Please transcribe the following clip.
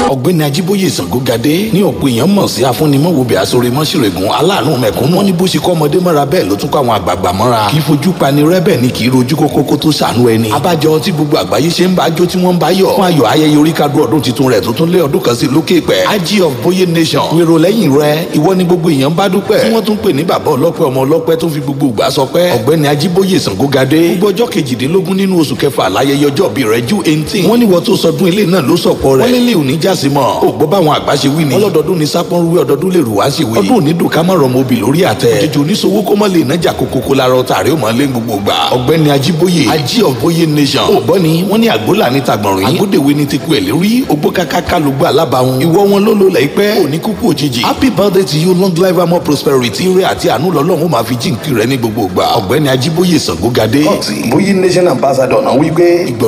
ọ̀gbẹ́ni ajíbóyè sangogadé ní ọ̀pọ̀ èèyàn mọ̀ sí afúnimọ̀wòbẹ̀ àsọ̀rẹ́ mọ́ṣẹ̀rẹ̀gùn aláàánú mẹ̀kúnnù wọ́n ní bó ṣe kọ́ ọmọdé mọ́ra bẹ́ẹ̀ ló tún kọ́ àwọn àgbààgbà mọ́ra kì í fojú pani rẹ́bẹ̀ ni kì í rojú kókó kó tó ṣàánú ẹni abájọ tí gbogbo àgbáyé ṣe ń bá jó tí wọ́n ń bá yọ̀ fún ayọ̀ ayẹyẹ oríkádùn ọdún tuntun rẹ̀ tó tún lé ọdún kan sí lókè pẹ́ ají of boye nation wèrò lẹ́yìn rẹ ìwọ ni gbogbo èèyàn bá dúpẹ́ tí wọ́n tún pè ní bàbá ọlọ́pẹ́ ọmọ ọlọ́pẹ́ tó fi gbogbo ìgbà sọ pé ọ̀gbẹ́ni ajíbóyè sangogadé gbogbo ọjọ́ kejìdínlógún nínú oṣù kẹfà láyẹyẹ ọjọ́ bí rẹ̀ ju eighteen wọ́n ní wọ́n tó sọdún ilé náà ló sọ̀pọ̀ rẹ̀ wọ́n lélẹ̀ òní jásí mọ́ ò gbọ́ báwọn àgbà ṣe wí ni ọlọ́dọọdún ni sápọ́n rúwé ọdọọdún lè rù wá sí wí ọdún òní dùn ká má rọmọ obì lórí àtẹ òjijì oníṣòwò kó mọ́ lè nájà kókókó lára ọ̀tà rẹ̀ ó mọ́ lé gbogbo gbà ọ̀gbẹ́ni ajíbóyè ají of boye nation ò gbọ́ ni wọ́n ní àgbólà ní tagbọ̀nrín agbódèwé ní ti ku ẹ̀ lórí ogbó kákáká ló gbọ́ alábàáhùn ìwọ wọn ló lò láìpẹ́ òní kúkú òjijì happy birthday to you long life and more prosperity ire àti àánú lọ́lọ́run ó máa fi jíǹkì rẹ ní gbogbo gbà ọ̀gbẹ́ni ajíbóyè sangogadé boye nation ambassador náà wí pé